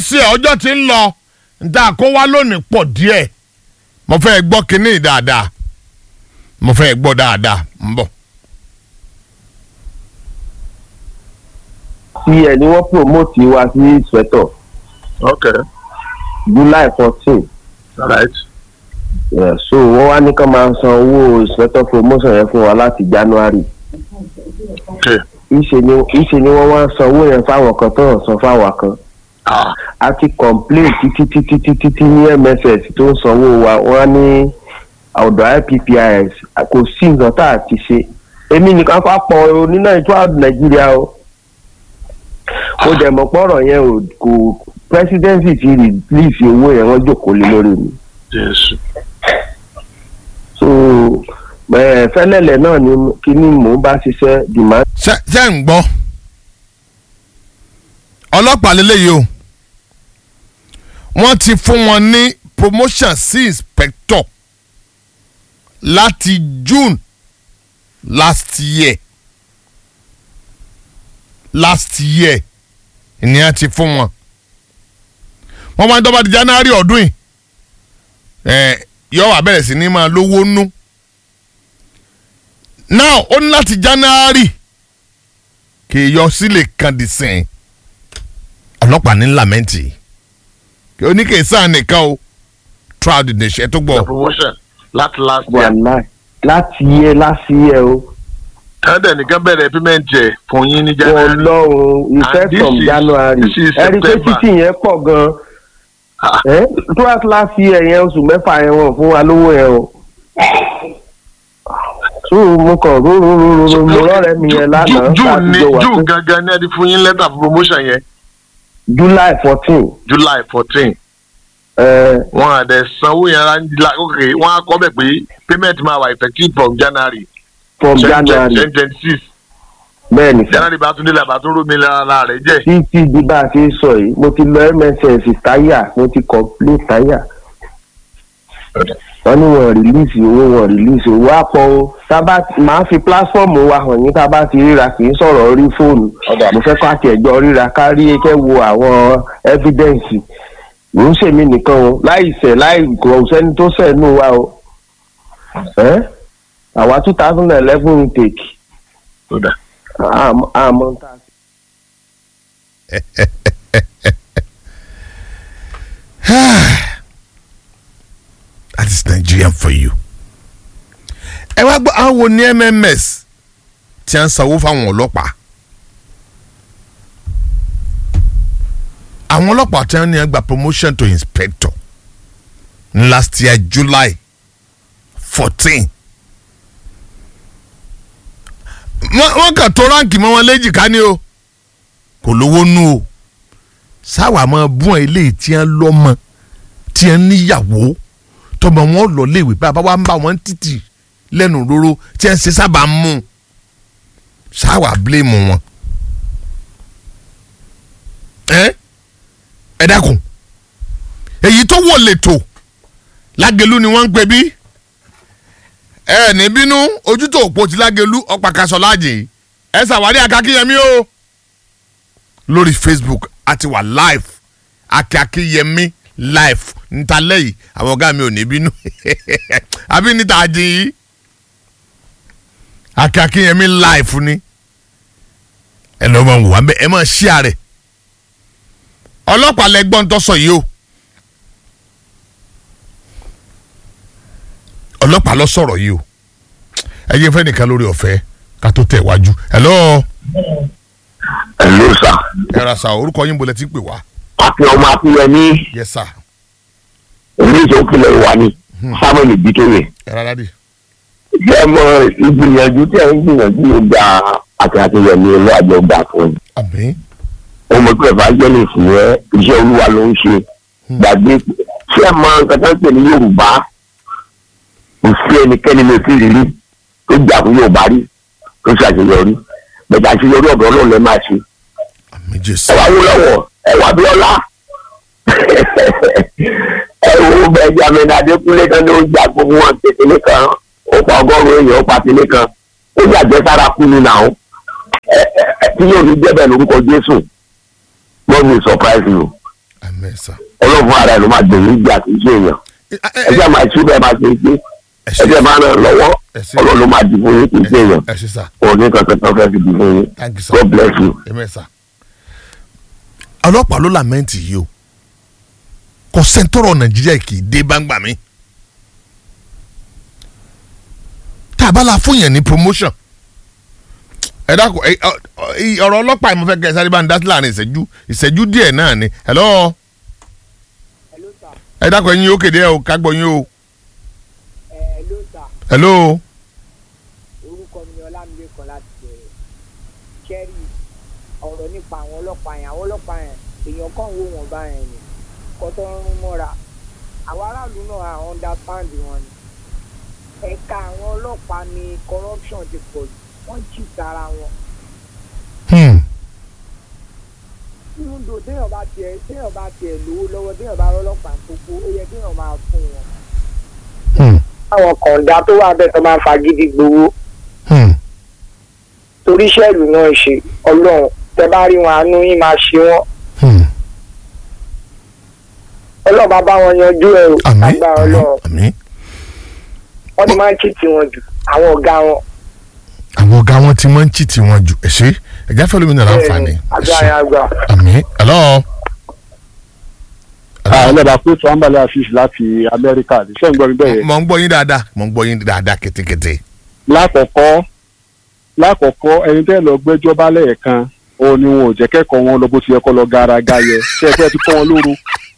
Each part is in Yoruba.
sí ẹ ọjọ́ tí ń lọ níta kó wá lónìí pọ̀ díẹ̀ mo fẹ́ gbọ́ kínní dáadáa mo fẹ́ gbọ́ dáadáa ń bọ̀. tí ẹ ní wọ́n promote wa sí sweater okay july fourteen all right yeah, so wọ́n wá ní ká máa san owó sweater promotion yẹn fún wa láti january okay ìṣe ni ìṣe ni wọ́n wá san owó yẹn fáwọn kan tó ń san fáwọn kan ah a ti complain títí títí títí títí ní mss tó ń sanwó wa wọ́n á ní ọ̀dọ̀ ippis kò sí nǹkan tá a ti ṣe èmi nìkan kọ́ pọ̀ nínú ètò nàìjíríà o mo dẹ̀ mọ̀ pọ̀rọ̀ yẹn ò kò presidency ti release owó yẹn wọ́n jókòó lé lórí mi jésù so ẹ fẹ́lẹ́lẹ̀ náà ni kíní mò ń bá ṣiṣẹ́ demand ṣe ṣe ń gbọ́ ọlọ́pàá lélẹ́yìí o wọ́n ti fún wọn ní promotion sí inspector láti June last year last year ni a ti fún wọn wọ́n máa ń dọ́gba di January ọdún yìí ẹ̀ yọ wà bẹ̀rẹ̀ sí ní máa lówó nú now ó ní láti January kì í yọ sílẹ̀ kan di sẹ́yìn ọlọ́pàá ní lamẹ́ǹtì kí oníkèésà nìkan o throughout the nation ẹ tó the gbọ́ promotion láti last wà year láì láti yẹ láti yẹ o tẹ́lẹ̀ nìkan bẹ̀rẹ̀ payment jẹ fún yín ní january ọlọ́run And effect this from is- january this is ẹ̀rí pé September. títì yẹn pọ̀ gan Ah. ẹ́ throughout last year yẹn oṣù mẹ́fà yẹn wọ́n fún wa lówó yẹn o so mo kàn róróróró mo rọ́ọ̀rẹ́ mi yẹn lánàá Ju- june ní jọ wà june pé gangan ní ẹni fún yín lẹ́tà fún promotion yẹn july fourteen july fourteen wọn à dẹ̀ sanwó yẹn ra ní la- ok wọn á kọ́ bẹ̀ pé payment máa wà effective from january from january twenty twenty six bẹ́ẹ̀ ni sir. january bá tún dé la bá tún rómi lára rẹ̀ jẹ́ títí di bá a ṣe sọ yìí mo ti lọ mss táyà mo ti complete táyà wọ́n ní wọ́n rìlíìsì owó wọ́n rìlíìsì owó àpọ̀ o tábà máa fi pílásífọ̀mù wa hàn yín tá a bá ti ríra kì í sọ̀rọ̀ orí fóònù mo fẹ́ kó àti ẹ̀jọ́ ríra kárí kẹ́ wo àwọn ẹ́fídẹ́ǹsì mò ń ṣèmi nìkan o láì ṣẹ̀ láì kò sẹ́ni tó ṣẹ̀ nù wa o ẹ́ àwa two thousand and eleven intake àmọ́ àmọ́ tá a that is Nigerian for you. ẹ wá gbọ́ àwọn wo ní MMS tí a ń sanwó fáwọn ọlọ́pàá. àwọn ọlọ́pàá tí wọ́n ní ẹ gba promotion to inspector ní last year July fourteen. wọ́n kàn tó ráǹkì mọ́ wọn léjìká ni o kò lówó nú o sáwà máa bún ẹ ilé tí wọ́n lọ́mọ tí wọ́n níyàwó tọmọ wọn lọ léèwé bá a bá wà ń bá wọn títì lẹ́nu róró tí wọ́n ṣe sábà ń mú sáwà bíléèmù wọn. ẹ ẹ dákun èyí tó wọ lẹ́tọ̀ lágẹ̀lú ni wọ́n ń pè bí ẹ ní bínú ojú tó òpó ti lágẹ̀lú ọ̀pàkàṣọ láàjì ẹ ṣàwárí akakíyẹmí o lórí Facebook àti wà live akíyẹmí live níta lẹ́yìn àwọn ọ̀gá mi ò ní bínú àbí níta àjìn yìí akíyẹmí live ni ẹ lọ́ máa wò wá bẹ́ẹ̀ ẹ máa ṣí àrẹ̀ ọlọ́pàá lẹ́gbọ́n tó sọ yìí o ọlọ́pàá lọ sọ̀rọ̀ yìí o ẹ yẹ fẹ́ nìkan lórí ọ̀fẹ́ ká tó tẹ̀ wájú hello Hello sir. ẹ ra sa orúkọ yín bolẹ̀ tí ń pè wá Akin ọmọ Akínyẹmí yes sir oníṣẹ́ òkèlè wa ni Samuel Bitoye. ẹ ra dádì Ṣé ẹ mọ ìgbìyànjú tí ẹ ń gbìyànjú ló gba Akin Akínyẹmí olú àjọ gbà fún un. àmín Ọmọ pé evangelist yẹn iṣẹ́ olúwa ló ń ṣe. Gbàgbé ṣé ẹ mọ nǹkan tó ń pè ní Yorùbá? Kò sí ẹnikẹ́ni lè fi rírí tó jà fún Yorùbá rí tó ṣàṣeyọrí. Bẹ̀dẹ̀ àṣeyọrí ọ̀dọ́ náà lẹ́ máa ṣe. àmín jésù ẹ wá wó lọ́wọ́ ẹ wá Abíọ́lá ẹ wo Benjamin Adékúnlé kan ló ń jà gbogbo wọn kékeré kan ó pa ọgọ́rùn-ún èèyàn ó pa tìlé kan ó yàgbẹ́ sára kú ni nà ó ẹ ẹ tí yóò ní jẹ́bẹ̀ lórúkọ Jésù wọ́n mi surprise you àmì sà. ọlọ́run ara ẹ̀ ló máa gbèrú ìgbà kì í ṣe èèyàn ẹ jẹ́ máa ṣí bẹ́ẹ̀ máa ṣe é pé ẹ ẹ jẹ́ máa ràn lọ́wọ́ ẹ ṣé. ọlọ́run ló máa dìbò yín kì í ṣe èèyàn ẹ ṣe sà òní kankan tó fẹ́ fi dìbò yín thank you sir. God bless you. àmì sà. ọlọ́pàá ló làmẹ́ǹtì yìí o kò sẹ́ńtọ́rọ̀ nàìjíríà kì í dé báńgbà mi. tá a bá la fún yẹn ní promotion ẹ dákun ẹ ọ- ọ- ì- ọ̀rọ̀ ọlọ́pàá yìí mo fẹ́ kẹ́ ẹ sáré bá ń dá sí láàrin ìṣẹ́jú ìṣẹ́jú díẹ̀ náà ni hello Hello sir. ẹ dákun ẹ̀yin ó kéde ẹ o ká gbọ́ yín o ẹ hello sir. hello orúkọ mi ni ọlámilékan láti bẹ̀rẹ̀ kẹ́rì ọ̀rọ̀ nípa àwọn ọlọ́pàá yẹn àwọn ọlọ́pàá yẹn èèyàn kàn wò wọ́n bá yẹn ni kọ́tọ́ ń rún mọ́ra àwọn aráàlú náà à understand wọn ni ẹ̀ka àwọn ọlọ́pàá ni corruption ti pọ̀ jù wọ́n jì sára wọn hmm. nínú dò téèyàn bá tiẹ̀ téèyàn bá tiẹ̀ lówó lọ́wọ́ téèyàn bá rọ́lọ́pàá gbogbo ó yẹ téèyàn máa fún wọn. Hmm. àwọn kọ̀ǹda tó wà bẹ́ẹ̀ tó máa fagídí gbowó Hmm. torí iṣẹ́ ìlú náà ṣe ọlọ́run tẹ bá rí wọn àánú yín máa ṣe wọ́n Hmm. ọlọ́run bá bá wọn yanjú ẹ̀ o àmín agbára àmín ọlọ́run àmín wọ́n ti máa ń kìtì wọn jù àwọn ọ̀gá wọn. àwọn ọ̀gá wọn ti máa ń chìtì wọn jù ẹ ṣe ẹ̀já fẹ́ lómi nàrà àǹfààní ẹ agbára ṣe yẹn àgbà. àmín hello. ẹlẹ́dàá pé tí wọ́n bá lè àṣìṣe láti amẹ́ríkà ní sẹ́yìn gbọ́ mi bẹ́ẹ̀ yẹn. mo ń gbọ́ yín dáadáa mo ń gbọ́ yín dáadáa kétékété. lákọ̀ọ́kọ́ lákọ̀ọ́kọ́ ẹni tẹ́ lọ gbẹ́jọ́ bá lẹ́ẹ̀kan òun ni wọn ò jẹ́ kẹ́kọ̀ọ́ wọn lọ bó ti yẹ kọ́ lọ garaga yẹ ṣe é fẹ́ ti kọ́ wọn lóru.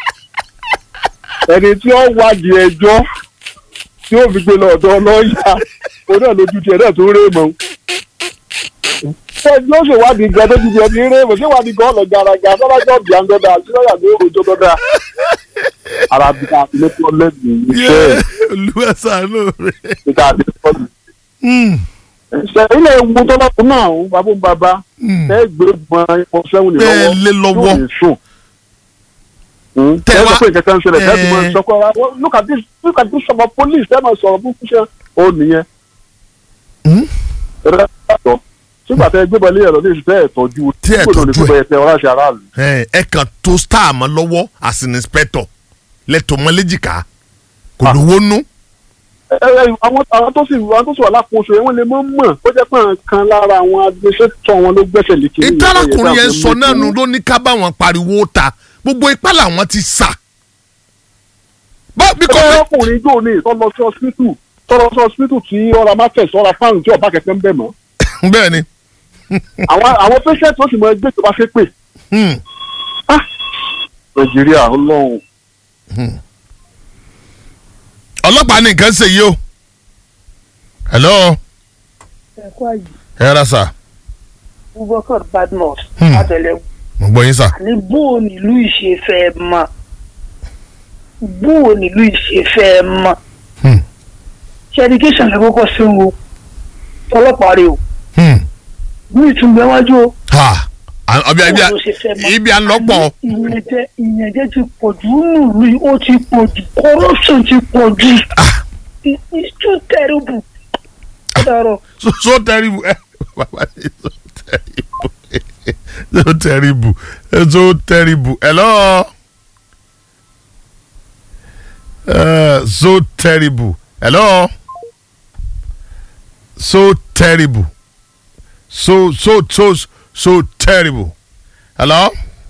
ẹni tí ó wádìí ẹjọ́ tí ó fi gbé lọ ọ̀dọ̀ lọ́ọ̀yà òun náà lójú tiẹ̀ náà tó ń rèé mọ́. ẹni ó ṣèwádìí gan tó ti di ẹni rèé mọ́ ṣéwádìí gan lọ garaga sọ́dájọ́ bíi àńdọ́dà àti lọ́ọ̀yà ló rojọ́ dọ́dà. arábìkà ló tọ́ lẹ́gbẹ̀ẹ́ iṣẹ́ olúwa ṣàánú rẹ. ìta àti ìfọ́jú ṣe ilé ewu tó bá kún náà ń babó bàbá ẹ gbé gbọn ipò sẹ́wọ̀n ní bẹ́ẹ̀ lé lọ́wọ́ yóò ní sùn. Tẹ tẹ wá- wá pé kẹkẹ ń ṣẹlẹ̀ tẹ́tí mọ́ Eh. sọ́kọ́ ara wọ́n look at this look at this sọ̀rọ̀ police tẹ́ máa sọ̀rọ̀ fún fúnṣẹ́ ó nìyẹn. Hmm? ẹ̀rọ ẹ̀tọ́ sígbà tẹ gbé bọ́lé ẹ̀rọ ní ìṣẹ́ ẹ̀tọ́jú Tí ẹ gbọ́dọ̀ ní tọ́jú gbogbo ẹ̀tẹ̀ ọ̀rá ṣe aráàlú. ẹ ẹ kàn tó star mọ́ lọ́wọ́ as an inspector lẹ́tọ̀ mọ́ léjìká kò Ah. lówó nú. Ẹ- ẹ- àwọn àwọn tó sì àwọn tó sì wà lákòóso yẹn wọ́n lè mọ̀ mọ̀ ó jẹ́ pé àwọn kan lára àwọn agbésẹ́tọ̀ wọn ló gbẹ́sẹ̀ lé kiri. ìtàlákùnrin yẹn sọ náà nù ló ní ká bá wọn pariwo ta gbogbo ipá làwọn ti sà. bá bí kò ẹgbẹ́ ọkùnrin jò ní tọ́lọ sí hospital tọ́lọ sí hospital tí ọ̀rọ̀ market ọ̀rọ̀ fáwọn tí ọba kẹ̀kẹ́ ń bẹ̀ mọ́. bẹ́ẹ̀ ni. àwọn àwọn patient ó sì mọ ẹgbẹ́ ìjọba ṣe pé Hmm. nàìjíríà ọlọ́run ọlọ́pàá ní nǹkan ṣe yìí o. hello ẹ̀kọ́ àyè ẹ rà sà Bubakar Badmus Hmm. àtẹlẹwò mo gbọ́ yín sà. ní bó o nílùú ìṣe fẹ́ mọ̀ bó o nílùú ìṣe fẹ́ mọ̀ Hmm. ṣe education lè kọ́kọ́ sí wo ọlọ́pàá rè o Hmm. ní ìtúnbẹ̀ wájú o ha à- ọbẹ̀ ibi à- bó o ṣe fẹ́ mọ̀. ibi à ń lọ́pọ̀. ìyẹnjẹ ìyẹnjẹ ti pọ̀ jù nùlù yìí ó ti pọ̀ jù corruption ti pọ̀ jù It- it's too terrible. ó dàrọ̀. so so terrible ẹ baba ni so terrible so terrible so terrible hello uh, so terrible hello so terrible so so so so terrible hello.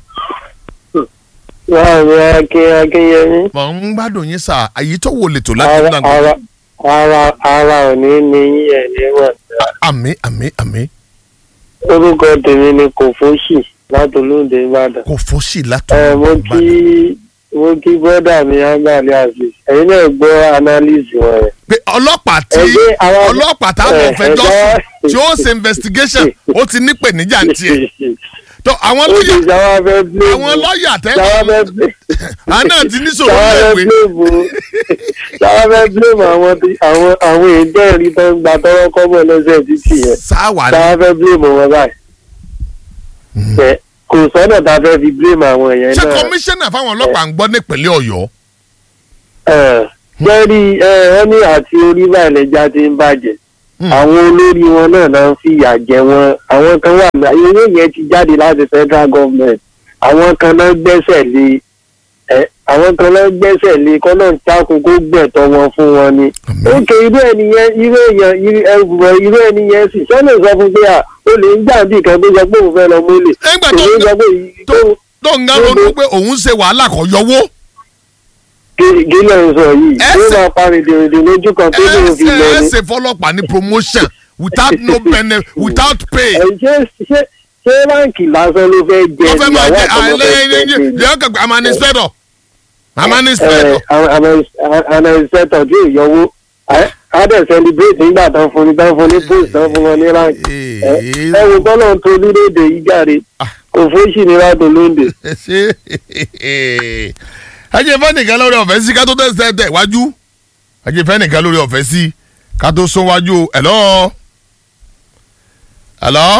láàrin akin akínyẹmí mo ń gbádùn yín sá àyè tó wò lè tó láti ara dàgbà ara ara ara ò ní ní yín ẹ̀ níwọ̀n. àmì àmì àmì orúkọ tèmi ni kò fóṣì láti olóde ìbàdàn. kò fọ́sì látọ̀ ẹ mo kí mo kí bọ́dà mi ángàlí àti ẹ̀yin náà gbọ́ analyse wọn rẹ̀. pé ọlọ́pàá tí Ẹgbẹ́ àwọn- ọlọ́pàá táwọn ẹ, fẹjọ́ ẹgbẹ́- sùn tí ó ṣe investigation ó ti nípèníjà ń tiẹ̀ tó àwọn ó ti lọ́yà sáwá fẹ́ blame àwọn lọ́yà sáwá tẹ́wọ́ fẹ́ blame àwọn náà ti ní sòrò sáwá fẹ́ lẹ́wẹ̀ blame sáwá fẹ́ blame àwọn tí- àwọn àwọn èdè ẹ̀rí tó ń gba tọ́wọ́ kọ́bọ̀ lọ́sẹ̀ títì yẹn sáwà ni sáwá fẹ́ blame wọn báyìí. Ẹ, kò sọ́nà tá a fẹ́ fi blame àwọn èèyàn ṣé náà. kọmíṣánná fáwọn ọlọ́pàá ń gbọ́ nípínlẹ̀ ọ̀yọ́ jẹ́rí wọ́n ní àti orí báyìí lẹ́jà ti ń bàjẹ́ Hmm. àwọn olórí wọn náà náà ń fìyà jẹ wọn àwọn kan wà ní owó yẹn ti jáde láti federal government àwọn kan náà gbẹ́sẹ̀ lé ẹ àwọn kan lọ gbẹ́sẹ̀ lé kọ́ náà tákun kó gbẹ̀tọ́ wọn fún wọn ni. Àmín. ókè irú ẹnìyẹn irú èèyàn irú ẹgbùrọ̀ irú ẹnìyẹn sì sọ́nà sọ fún pé à ó lè ń jà bí kan tó sọ pé òun fẹ́ lọ mólè. Nígbà tó- èmi sọ pé yìí- tó- tó ń gán ronú pé òun ṣe wàhálà kọ yọwó gé- gílẹ̀ ń sọ yìí Ẹ ó sì- máa parí dèrèdè lójú kan tó lè fi lọ ẹ ni. ṣe fọlọ́pàá ní promotion without no benefit without pay. ẹ ṣé ṣé ṣé báǹkì lásán ló fẹ́ jẹ wọ́n fẹ́ máa jẹ ìyàwó àtọmọ fẹ́ àìlẹ́yìn jẹ ní ọkọ̀ I'm an inspector I'm an inspector. àna ìṣẹ́tọ̀ tí ò yọwó á dẹ̀ celebrate nígbà tán fún ní tán fún ní post tán fún wọn ní rank ẹ ẹ wo tọ́lọ̀ tó orílẹ̀-èdè yìí jáde kò fóṣì ní látò lóńdè. ṣe ajé fẹ́ nìkan lórí ọ̀fẹ́ sí ká tó tẹ̀sẹ̀ tẹ̀ wájú ajé fẹ́ nìkan lórí ọ̀fẹ́ sí ká tó sún wájú ẹ̀lọ́ ẹ̀lọ́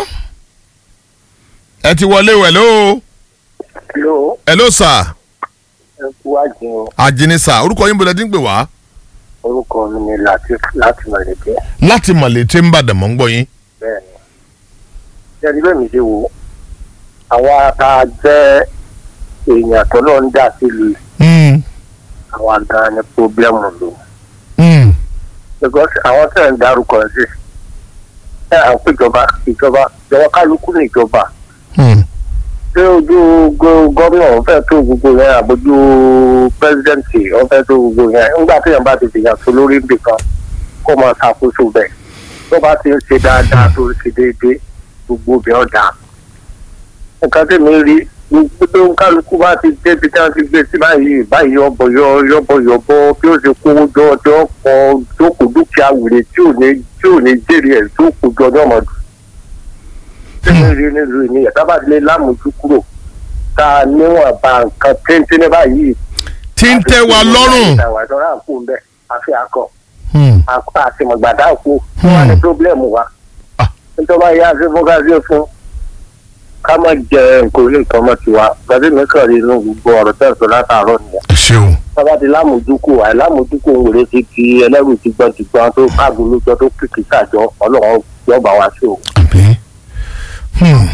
ẹ ti wọlé o ẹ̀lọ́ hello ẹ̀lọ́ sà ẹ kú àjẹun àjìní sà orúkọ yín bọ̀dẹ̀ tí ń pè wá. orúkọ mi ni latif láti mọ̀lẹ́dẹ́ láti mọ̀lẹ́ tí ń bàdàn mọ́ ń gbọ́ yín. bẹ́ẹ̀ ni ṣẹ́ni bẹ́ẹ̀ mi ṣe wò àwa tá a jẹ́ èèyàn tó lọ ń dà sílùú Mm, àwa gan ni pọ́blẹ́mù lò. mm, because àwọn tẹ̀ ń darúkọ sí ẹ à ń péjọba ìjọba ìjọba kálukú ní ìjọba mm. ṣé ojú go- gómìnà wọn fẹ́ tó gbogbo yẹn àbójú pẹ́sidẹ́ǹtì wọn fẹ́ tó gbogbo yẹn nígbà tí yẹn bá ti fìyàn tó lórí ibì kan kó máa ṣàkóso bẹ̀ tó bá ti ń ṣe dáadáa tó ń ṣe déédéé gbogbo ibẹ̀ ọ̀dà nǹkan tí mi rí gbogbo tó ń kálukú bá ti débi tí wọ́n ti gbé sí báyìí báyìí ọbọ̀ yọ yọbọ̀ yọbọ̀ bí ó ṣe kówó jọ ọjọ́ kan tó kù dúkìá wèrè tí ò ní tí ò ní jèrè ẹ̀ tó kù jọ ní ọmọdù tí mi rí nílùú ìníyà tábà lè lámùjú kúrò tá a níwọ̀n bá nǹkan téńté ní báyìí. tí ń tẹ́ wa lọ́rùn. àwọn ìdọ́rà kú ń bẹ̀ àfi akọ Mm. akọ àtìmọ̀gbàdá kú kí wọ́n ní pírọ́blẹ́mù wa. Ah. nítorí yá sí fún ká sí fún ká má jẹ nǹkan orí nǹkan mọ́ tiwa gbàdé mi kàn rí inú gbogbo ọ̀rọ̀ tẹ̀sán látàárọ̀ nìyẹn. ẹ ṣeun. bàbá ti lámùdúkù àìlámùdúkù ń wèrè ti di ẹlẹ́rù ti gbọ́n ti gbọ́n tó káàgùn lójọ́ tó kìkì sàjọ ọlọ́run yọ̀ọ̀bà wá sí o. àbí. Hmm.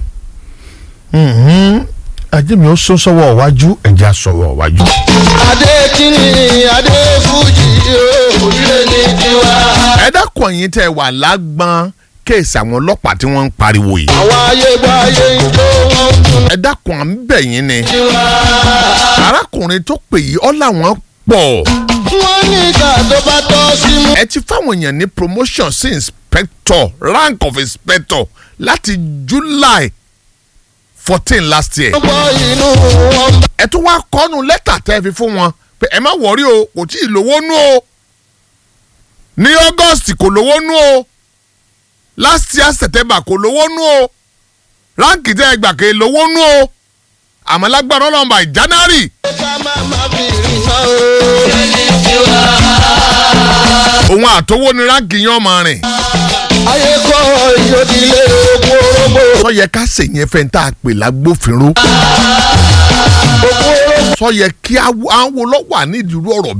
Mhm. ajé mi ó sún sọ́wọ́ iwájú ẹ̀jẹ̀ sọ̀rọ̀ iwájú. adékìní adéfújì orílẹ̀ ní tiwa. ẹ dákun ẹ̀yin tẹ́ ẹ wà lágbọ́n kéèsì àwọn ọlọ́pàá tí wọ́n ń pariwo yìí. àwọn ayégbáyé ijó wọn ń dùn ẹ dákun à ń bẹ̀ yín ni. tiwa. arákùnrin tó pè yìí ọ́ làwọn pọ̀. wọ́n ní ìgbà tó bá tọ́ sí mú. ẹ ti fáwọn èèyàn ní promotion sí inspector rank of inspector láti july fourteen last year. gbọ́ inú wọn bá ẹ tún wá kọ́nu lẹ́tà tẹ́ ẹ fi fún wọn pé ẹ má wọ̀rí o kò tí ì lówó nú o ní august kò lówó nú o last year september kò lówó nú o ránkì tẹ́ ẹ gbà ké lówó nú o àmọ́ lágbára ọlọ́mọba january ká má má fi rí iná o. ní tiwa. òun àtọwọ́ ni ránkì yẹn ọmọ rìn ayé kọ́ ìyókìlẹ̀ ogun orógbó. sọ yẹ ká ṣèyẹn fẹ́ tá a pè lágbófinró ogun orógbó. sọ yẹ kí àwọn lọ́wọ́ nídìí irú ọ̀rọ̀